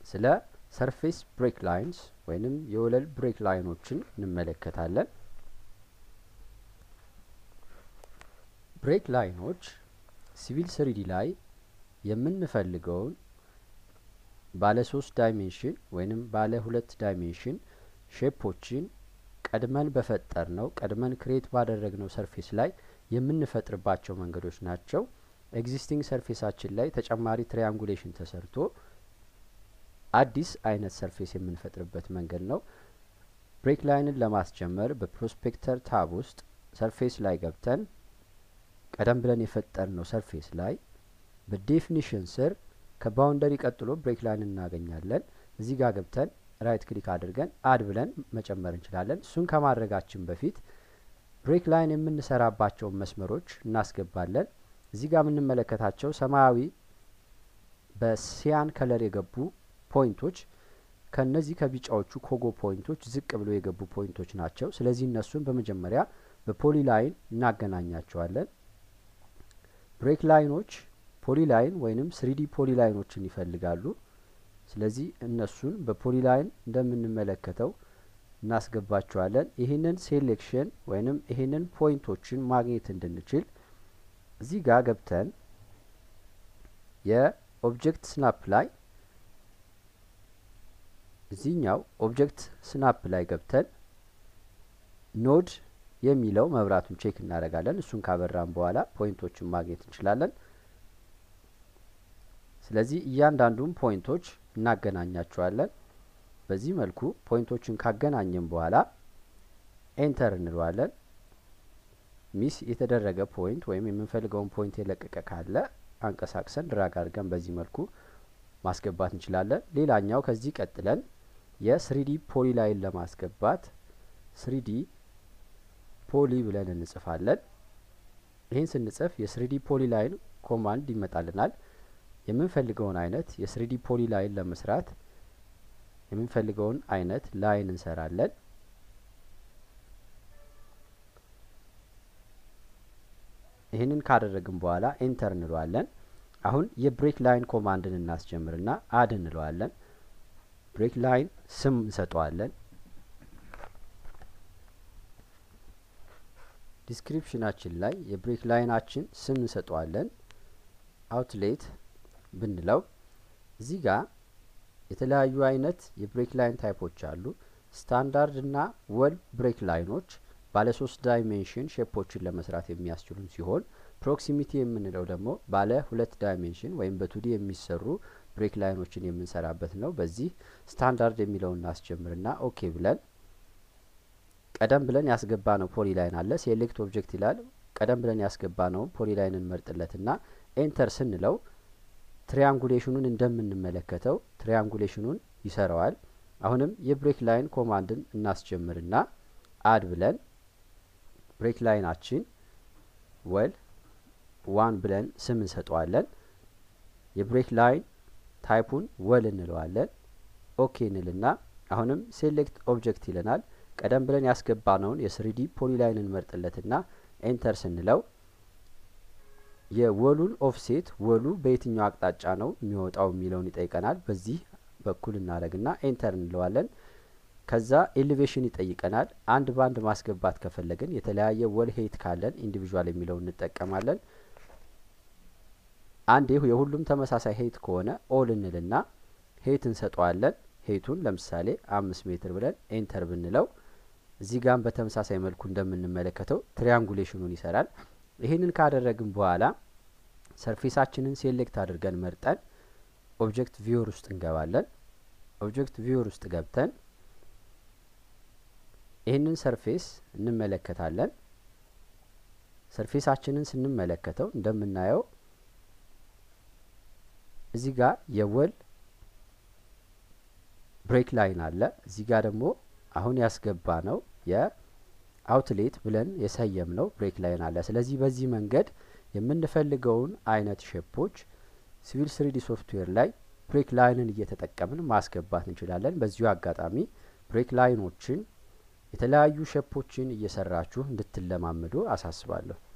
ስለ ሰርፌስ ብሬክ ላይንስ ወይንም የወለል ብሬክ ላይኖችን እንመለከታለን። ብሬክ ላይኖች ሲቪል ስሪዲ ላይ የምንፈልገውን ባለ ሶስት ዳይሜንሽን ወይንም ባለ ሁለት ዳይሜንሽን ሼፖችን ቀድመን በፈጠር ነው ቀድመን ክሬት ባደረግነው ሰርፌስ ላይ የምንፈጥርባቸው መንገዶች ናቸው። ኤግዚስቲንግ ሰርፌሳችን ላይ ተጨማሪ ትሪያንጉሌሽን ተሰርቶ አዲስ አይነት ሰርፌስ የምንፈጥርበት መንገድ ነው። ብሬክ ላይንን ለማስጀመር በፕሮስፔክተር ታብ ውስጥ ሰርፌስ ላይ ገብተን ቀደም ብለን የፈጠርነው ሰርፌስ ላይ በዴፊኒሽን ስር ከባውንደሪ ቀጥሎ ብሬክ ላይን እናገኛለን። እዚህ ጋር ገብተን ራይት ክሊክ አድርገን አድ ብለን መጨመር እንችላለን። እሱን ከማድረጋችን በፊት ብሬክ ላይን የምንሰራባቸውን መስመሮች እናስገባለን። እዚህ ጋር የምንመለከታቸው ሰማያዊ በሲያን ከለር የገቡ ፖይንቶች ከነዚህ ከቢጫዎቹ ኮጎ ፖይንቶች ዝቅ ብሎ የገቡ ፖይንቶች ናቸው። ስለዚህ እነሱን በመጀመሪያ በፖሊ ላይን እናገናኛቸዋለን። ብሬክ ላይኖች ፖሊ ላይን ወይንም ስሪዲ ፖሊ ላይኖችን ይፈልጋሉ። ስለዚህ እነሱን በፖሊ ላይን እንደምንመለከተው እናስገባቸዋለን። ይህንን ሴሌክሽን ወይንም ይህንን ፖይንቶችን ማግኘት እንድንችል እዚህ ጋር ገብተን የኦብጀክት ስናፕ ላይ እዚህኛው ኦብጀክት ስናፕ ላይ ገብተን ኖድ የሚለው መብራቱን ቼክ እናደርጋለን። እሱን ካበራን በኋላ ፖይንቶችን ማግኘት እንችላለን። ስለዚህ እያንዳንዱን ፖይንቶች እናገናኛቸዋለን። በዚህ መልኩ ፖይንቶችን ካገናኘን በኋላ ኤንተር እንለዋለን። ሚስ የተደረገ ፖይንት ወይም የምንፈልገውን ፖይንት የለቀቀ ካለ አንቀሳቅሰን ድራግ አድርገን በዚህ መልኩ ማስገባት እንችላለን። ሌላኛው ከዚህ ቀጥለን የስሪዲ ፖሊ ላይን ለማስገባት ስሪዲ ፖሊ ብለን እንጽፋለን። ይህን ስንጽፍ የስሪዲ ፖሊ ላይን ኮማንድ ይመጣልናል። የምንፈልገውን አይነት የስሪዲ ፖሊ ላይን ለመስራት የምንፈልገውን አይነት ላይን እንሰራለን። ይህንን ካደረግን በኋላ ኤንተር እንለዋለን። አሁን የብሬክ ላይን ኮማንድን እናስጀምርና አድ እንለዋለን። ብሬክ ላይን ስም እንሰጠዋለን። ዲስክሪፕሽናችን ላይ የብሬክ ላይናችን ስም እንሰጠዋለን። አውትሌት ብንለው እዚህ ጋር የተለያዩ አይነት የብሬክ ላይን ታይፖች አሉ። ስታንዳርድ እና ወል ብሬክ ላይኖች ባለ ሶስት ዳይሜንሽን ሼፖችን ለመስራት የሚያስችሉን ሲሆን ፕሮክሲሚቲ የምንለው ደግሞ ባለ ሁለት ዳይሜንሽን ወይም በቱዲ የሚሰሩ ብሬክ ላይኖችን የምንሰራበት ነው። በዚህ ስታንዳርድ የሚለውን እናስጀምርና ኦኬ ብለን ቀደም ብለን ያስገባ ነው ፖሊ ላይን አለ። ሴሌክት ኦብጀክት ይላል። ቀደም ብለን ያስገባ ነው ፖሊ ላይንን መርጥለትና ኤንተር ስንለው ትሪያንጉሌሽኑን እንደምንመለከተው ትሪያንጉሌሽኑን ይሰራዋል። አሁንም የብሬክ ላይን ኮማንድን እናስጀምርና አድ ብለን ብሬክ ላይናችን ወል ዋን ብለን ስም እንሰጠዋለን። የብሬክ ላይን ታይፑን ወል እንለዋለን። ኦኬ እንልና አሁንም ሴሌክት ኦብጀክት ይለናል። ቀደም ብለን ያስገባነውን የስሪዲ ፖሊ ላይን እንመርጥለትና ኤንተር ስንለው የወሉን ኦፍሴት ወሉ በየትኛው አቅጣጫ ነው የሚወጣው የሚለውን ይጠይቀናል። በዚህ በኩል እናደረግና ኤንተር እንለዋለን። ከዛ ኤሌቬሽን ይጠይቀናል። አንድ ባንድ ማስገባት ከፈለግን የተለያየ ወል ሄይት ካለን ኢንዲቪዥዋል የሚለውን እንጠቀማለን። አንድ የሁሉም ተመሳሳይ ሄይት ከሆነ ኦል እንልና ሄይት እንሰጠዋለን። ሄይቱን ለምሳሌ አምስት ሜትር ብለን ኤንተር ብንለው እዚህ ጋም በተመሳሳይ መልኩ እንደምንመለከተው ትሪያንጉሌሽኑን ይሰራል። ይህንን ካደረግን በኋላ ሰርፌሳችንን ሴሌክት አድርገን መርጠን ኦብጀክት ቪወር ውስጥ እንገባለን። ኦብጀክት ቪወር ውስጥ ገብተን ይህንን ሰርፌስ እንመለከታለን። ሰርፌሳችንን ስንመለከተው እንደምናየው እዚህ ጋር የወል ብሬክ ላይን አለ። እዚህ ጋር ደግሞ አሁን ያስገባ ነው የአውትሌት ብለን የሰየም ነው ብሬክ ላይን አለ። ስለዚህ በዚህ መንገድ የምንፈልገውን አይነት ሼፖች ሲቪል ስሪዲ ሶፍትዌር ላይ ብሬክ ላይንን እየተጠቀምን ማስገባት እንችላለን። በዚሁ አጋጣሚ ብሬክ ላይኖችን የተለያዩ ሼፖችን እየሰራችሁ እንድትለማመዱ አሳስባለሁ።